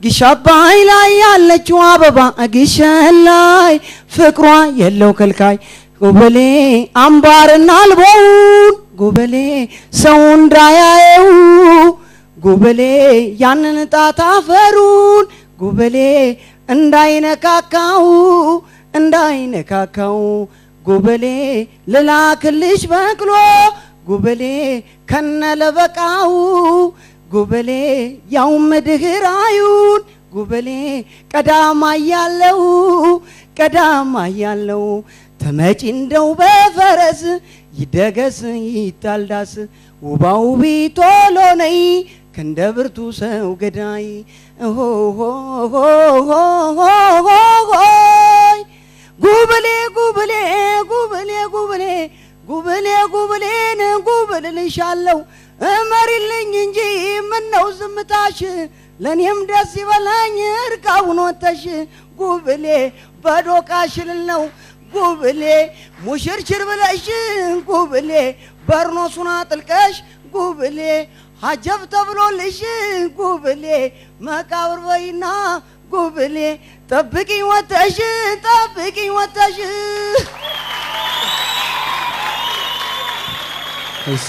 ግሽ አባይ ላይ ያለችው አበባ ግሸን ላይ ፍቅሯ የለው ከልካይ ጉበሌ አምባርና አልቦውን ጉበሌ ሰው እንዳያየው ጉበሌ ያንን ጣት አፈሩን ጉበሌ እንዳይነካካው እንዳይነካካው ጉበሌ ልላክልሽ በቅሎ ጉበሌ ከነለበቃው ጉበሌ ያውም ድህራዩን ጉበሌ ቀዳማ ያለው ቀዳማ ያለው ተመጪ እንደው በፈረስ ይደገስ ይታልዳስ ውባው ቢቶሎ ነይ ክንደ ብርቱ ሰው ገዳይ ሆይ ጉብሌ ጉብሌ ጉብሌ ጉብሌ ጉብሌ ጉብሌን ጉብልልሻለሁ እመሪልኝ እንጂ ምነው ዝምታሽ ለእኔም ደስ ይበላኝ እርቃውን ወተሽ ጉብሌ በዶቃሽ ልል ነው ጉብሌ ሙሽርችር ብለሽ ጉብሌ በርኖሱን አጥልቀሽ ጉብሌ ሀጀብ ተብሎልሽ ጉብሌ መቃብር በይና ጉብሌ ጠብቂኝ ወተሽ ጠብቂኝ ወተሽ እሺ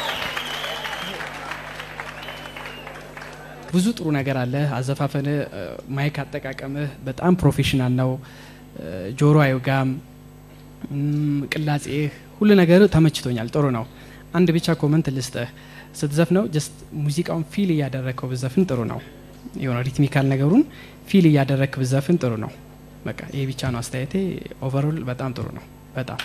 ብዙ ጥሩ ነገር አለ። አዘፋፈንህ፣ ማይክ አጠቃቀምህ በጣም ፕሮፌሽናል ነው። ጆሮ አይውጋም። እም፣ ቅላጼህ፣ ሁሉ ነገር ተመችቶኛል። ጥሩ ነው። አንድ ብቻ ኮመንት ልስጥህ። ስትዘፍነው ጀስት ሙዚቃውን ፊል እያደረግከው ብዘፍን ጥሩ ነው። የሆነ ሪትሚካል ነገሩን ፊል እያደረግክ ብዘፍን ጥሩ ነው። በቃ ይሄ ብቻ ነው አስተያየቴ። ኦቨርኦል በጣም ጥሩ ነው። በጣም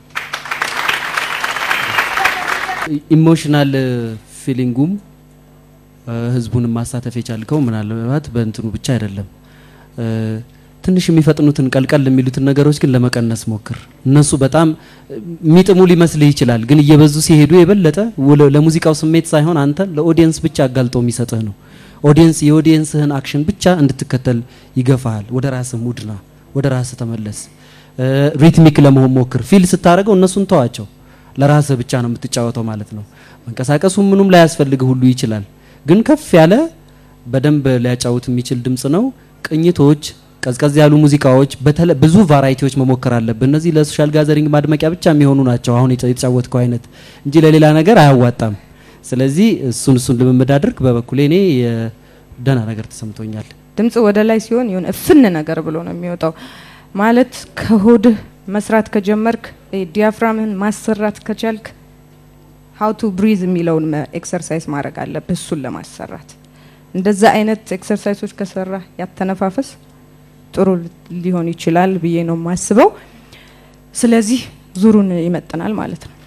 ኢሞሽናል ፊሊንጉም ህዝቡንም ማሳተፍ የቻልከው ምናልባት በእንትኑ ብቻ አይደለም። እ፣ ትንሽ የሚፈጥኑትን ቀልቀል የሚሉትን ነገሮች ግን ለመቀነስ ሞክር። እነሱ በጣም የሚጥሙ ሊመስልህ ይችላል፣ ግን እየበዙ ሲሄዱ የበለጠ ወለ- ለሙዚቃው ስሜት ሳይሆን አንተ ለኦዲየንስ ብቻ አጋልጦ የሚሰጥህ ነው። ኦዲየንስ የኦዲየንስህን አክሽን ብቻ እንድትከተል ይገፋሃል። ወደ ራስህ ሙድና ወደ ራስህ ተመለስ። እ፣ ሪትሚክ ለመሆን ሞክር። ፊል ስታደርገው እነሱን ተዋቸው። ለራስህ ብቻ ነው የምትጫወተው ማለት ነው። መንቀሳቀሱ ምኑም ላያስፈልግህ ሁሉ ይችላል፣ ግን ከፍ ያለ በደንብ ሊያጫውት የሚችል ድምጽ ነው። ቅኝቶች፣ ቀዝቀዝ ያሉ ሙዚቃዎች፣ በተለ ብዙ ቫራይቲዎች መሞከር አለብህ። እነዚህ ለሶሻል ጋዘሪንግ ማድመቂያ ብቻ የሚሆኑ ናቸው፣ አሁን የተ- የተጫወትከው አይነት እንጂ ለሌላ ነገር አያዋጣም። ስለዚህ እሱን እሱን ልምምድ አድርግ። በበኩሌ እኔ የደህና ነገር ተሰምቶኛል። ድምጽ ወደ ላይ ሲሆን የሆነ እፍን ነገር ብሎ ነው የሚወጣው። ማለት ከሆድህ መስራት ከጀመርክ ዲያፍራምህን ማሰራት ከቻልክ ሀው ቱ ብሪዝ የሚለውን ኤክሰርሳይዝ ማድረግ አለብህ እሱን ለማሰራት። እንደዛ አይነት ኤክሰርሳይሶች ከሰራ ያተነፋፈስ ጥሩ ሊሆን ይችላል ብዬ ነው የማስበው። ስለዚህ ዙሩን ይመጥናል ማለት ነው።